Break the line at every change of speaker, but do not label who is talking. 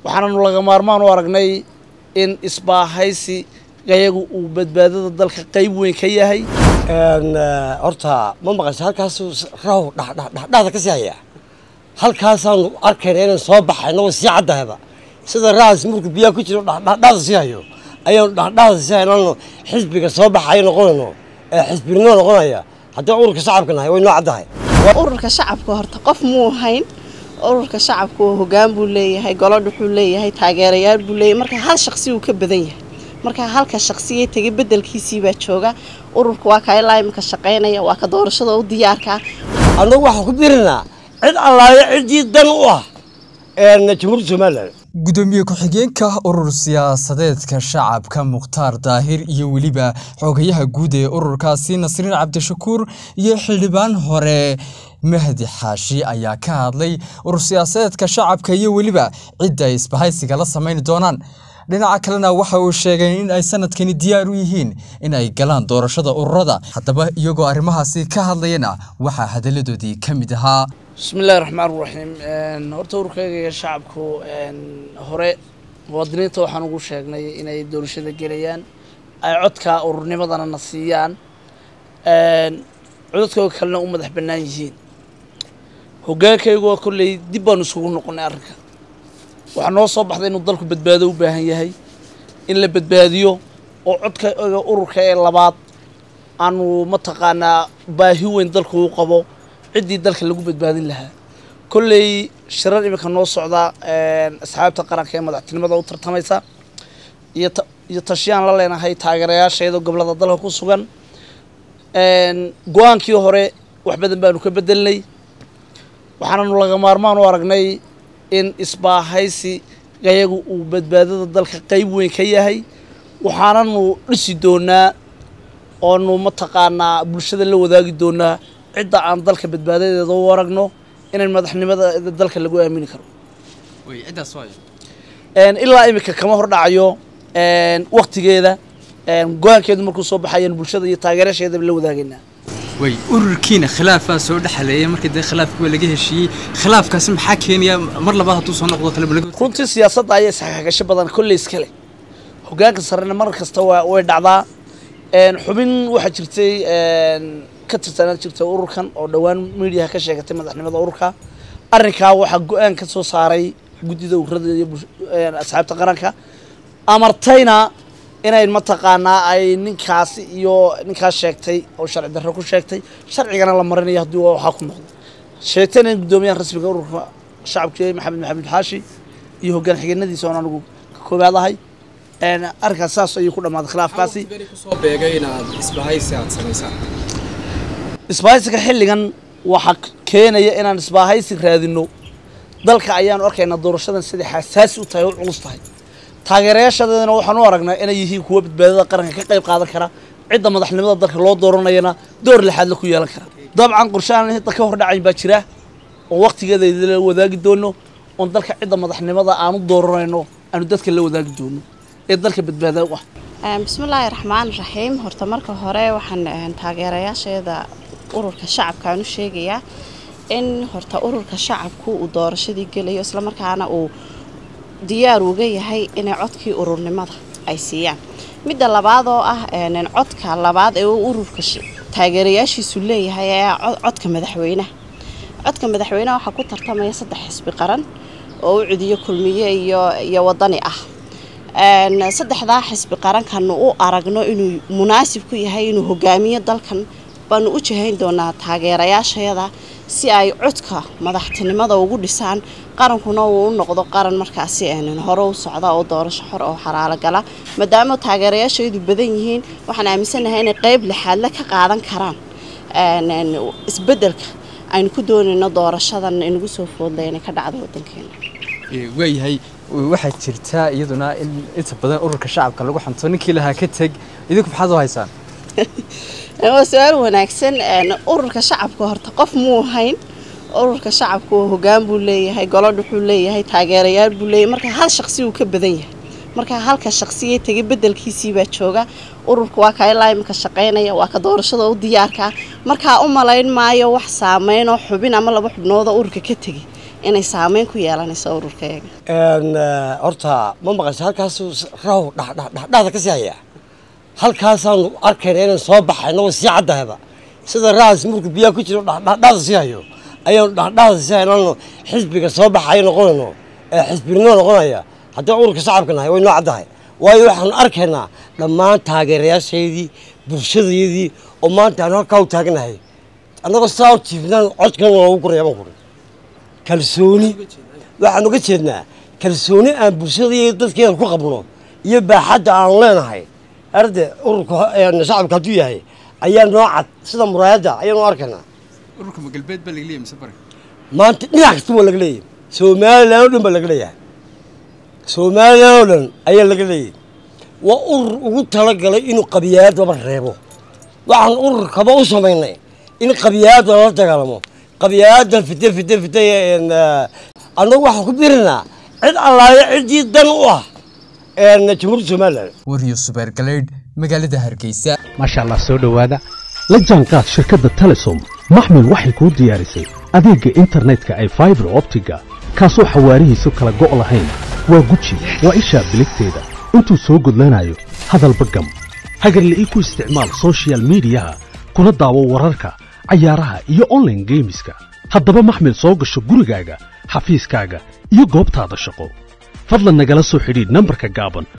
waxaananu laga maarmaan u aragnay in isbaahaysi gayagu uu badbaadada dalka qayb weyn ka yahay
horta ma maqasha halkaasuu raw dhexda ka sii hayaa halkaasaanu arkayna inaan soo baxayno way sii caddahayba sida raas markuu biyaha ku jiro dhexdhexda sii hayo ayaanu dhexdhexda sii haynano xisbiga soo baxayo noqonayno ee xisbinimo noqonaya haddii ururka shacabka nahay way noo caddahay
ururka shacabka horta qof muu hayn ururka shacabku hogaan buu leeyahay golodh wuxuu leeyahay taageerayaal buu leeyahay marka hal shaqsi uu ka badan yahay marka halka shaqsiye tegay bedelkiisii baa jooga ururka waa ka ilaa imika shaqaynaya waa ka doorashada u diyaarka
annagu waxaan ku birinaa cid allaayo ciddii dan u ah jamhuuriyadda somalilan
gudoomiye ku-xigeenka urur siyaasadeedka shacabka mukhtaar daahir iyo weliba xogayaha guud ee ururkaasi nasriin cabdishakuur iyo xildhibaan hore mahdi xaashi ayaa ka hadlay urur siyaasadeedka shacabka iyo weliba cidda ay isbahaysiga la samayn doonaan dhinaca kalena waxa uu sheegay in ay sanadkani diyaar u yihiin in ay galaan doorashada ururada haddaba iyagoo arrimahaasi ka hadlayana waxaa hadalladoodii ka mid ahaa
bismillahi raxmaan raxiim horta ururkayga iyo shacabku hore muwaadiniinta waxaan ugu sheegnay inay doorashada gelayaan ay codka ururnimadana na siiyaan codadkooda kalena u madax bannaan yihiin hogaankaygu kolley dib baanu isugu noqonay arrinka waxaa noo soo baxday inuu dalku badbaado u baahan yahay in la badbaadiyo oo codka ururka ee labaad aanu mataqaanaa baahi weyn dalku u qabo ciddii dalka lagu badbaadin lahaa kolley shirar iminka noo socda asxaabta qaranka ee madaxtinimada u tartamaysa iyo tashiyaan la leenahay taageerayaasheeda gobolada dalka ku sugan go-aankii hore wax badan baanu ka bedelnay waxaananu laga maarmaan u aragnay in isbaahaysi gayagu uu badbaadada dalka qayb weyn ka yahay waxaananu dhisi doonaa oonu mataqaanaa bulshada la wadaagi doonaa cidda aan dalka badbaadadeeda u aragno inaan madaxnimada dalka lagu aamini karo ilaa iminka kama hor dhacayo waktigeeda go-aankeedu markuu soo baxayaan bulshada iyo taageerasheedaba la wadaagaynaa
way ururkiina khilaafaa soo dhexaleeya markii dee khilaafki waa laga heshiiyey khilaafkaasi maxaa keenaya mar labaad hadduu soo noqdo kale
runtii siyaasadda ayaa isxagagasho badan kolley iskale hogaanka sarena mar kasta waa way dhacdaa xubin waxaa jirtay ka tirsanaan jirtay ururkan oo dhowaan miidiyaha ka sheegatay madaxnimada ururka arrinkaa waxaa go-aan ka soo saaray guddida ururada iyo asxaabta qaranka amartayna inay mataqaanaa ay ninkaasi iyo ninkaas sheegtay oo sharci darro ku sheegtay sharcigana la marinayo haddii waxaa ku noqdo sheegtayna in guddoomiyaha rasmiga ururka shacabka maxamed maxamed xaashi iyo hoggaan xigeenadiisa oon anigu ka koobaad ahay arrinkaas saas ayuu ku dhammaaday khilaafkaasi
kusoo beegay inaad isbahaysi aad samaysaan
isbahaysiga xilligan waxaa keenaya inaan isbaahaysi raadino dalka ayaanu arkaynaa doorashadan siday xasaasi u tahay oo culus tahay taageerayaashadeedana waxaan u aragnaa inay yihiin kuwa badbaadada qaranka ka qayb qaadan kara cidda madaxnimada dalka loo dooranayana door lixaad la ku yeelan kara dabcan qorshe aan hidda ka hor dhacayn baa jira oo waktigeeda la wadaagi doono oon dalka cidda madaxnimada aanu dooranayno aanu dadka la wadaagi doono ee dalka badbaada u ah
bismillaahi raxmaan raxiim horta marka hore waxaan taageerayaasheeda ururka shacabka aan u sheegayaa in horta ururka shacabku uu doorashadii gelayo islamarkaana uu diyaar uga yahay inay codkii ururnimada ay siiyaan midda labaad oo ah codka labaad ee uu ururka taageerayaashiisu leeyahay ayaa codka madaxweynaha codka madaxweynaha waxaa ku tartamaya saddex xisbi qaran oo u cudiyo kulmiye iyo iyo wadani ah saddexdaa xisbi qarankanu u aragno inuu munaasib ku yahay inuu hogaamiyo dalkan baanu u jahayn doonaa taageerayaasheeda si ay codka madaxtinimada ugu dhisaan qarankuna uu u noqdo qaran markaasi hore u socda oo doorasho xor oo xaraalo gala maadaama taageerayaasheedu badan yihiin waxaan aaminsanahay inay qeyb lixaadle ka qaadan karaan isbedelka aynu ku doonayno doorashadan inagu soo foodlay inay ka dhacdo wadankeena
waayahay waxaa jirtaa iyaduna in inta badan ururka shacabka lagu xanto ninkii lahaa ka teg idinku maxaad u haysaan
waa su-aal wanaagsan ururka shacabka horta qof muu hayn ururka shacabku hogaan buu leeyahay golodh wuxuu leeyahay taageerayaal buu leeyahay marka hal shaqsi uu ka badan yahay marka halka shaqsiye tegay bedelkiisii baa jooga ururka waa ka ilaa imika shaqaynaya waa ka doorashada u diyaarka markaa u malayn maayo wax saameyn oo xubin ama laba xubnood oo ururka ka tegay inay saameyn ku yeelanayso ururkayaga
Een, eh, horta ma maqasha halkaasuu s- raw dha- dha- dha- dhahda ka sii hayaa halkaasaanu arkayna inaan soo baxayno way sii caddahayba sida raas markuu biyaha ku jiro dha- dha- dhahda sii hayo ayaanu dhadhahda sii haynaano xisbiga soo baxayo noqonayno ee xisbinimo noqonaya haddii ururka shacabka nahay way noo caddahay waayo waxaanu arkaynaa dhammaan taageerayaashaydii bulshadaydii oo maanta aanu halkaa u taaganahay annagoo saa u jiifnaan codkan loogu guraya baan kuri kalsooni waxaan uga jeednaa kalsooni aan bulshada iyo dadkeeda ku qabno iyo baaxadda aan leenahay arde ururka ho- een, shacabka hadduu yahay ayaa noo cad sida muraayadda ayaanu arkaynaa
ururka magalbeed baa laga leeyahay mise bari
maanta dhinac kasta waa laga leeyahay somalilan oo dhan baa laga leeyahay somalilan oo dhan ayaa laga leeyahay waa urur ugu talagalay inuu qabiyaadaba reebo waxaan ururkaba u samaynay in qabiyaada lala dagaalamo qabiyaadan fite fite fite een, eh, annagu waxaan ku birinaa cid allaayo ciddii dan u ah een, jamhuuriyadda somalilan
waryo subeer galeydh magaalada hargeysa
maasha allah soo dhowaada la jaanqaad shirkadda telesom maxmil waxay kuu diyaarisay adeegga internetka ay faibar optiga kaasoo xawaarihiisu kala go' lahayn waa guji waa ishaa biligteeda intuu soo gudlanayo hadalba gam hagarle ii ku isticmaal soshiyal miidiyaha kuna daawo wararka cayaaraha iyo online geemiska haddaba maxmil soo gasho gurigaaga xafiiskaaga iyo goobtaada shaqo fadlan nagala soo xidhiidh nambarka gaaban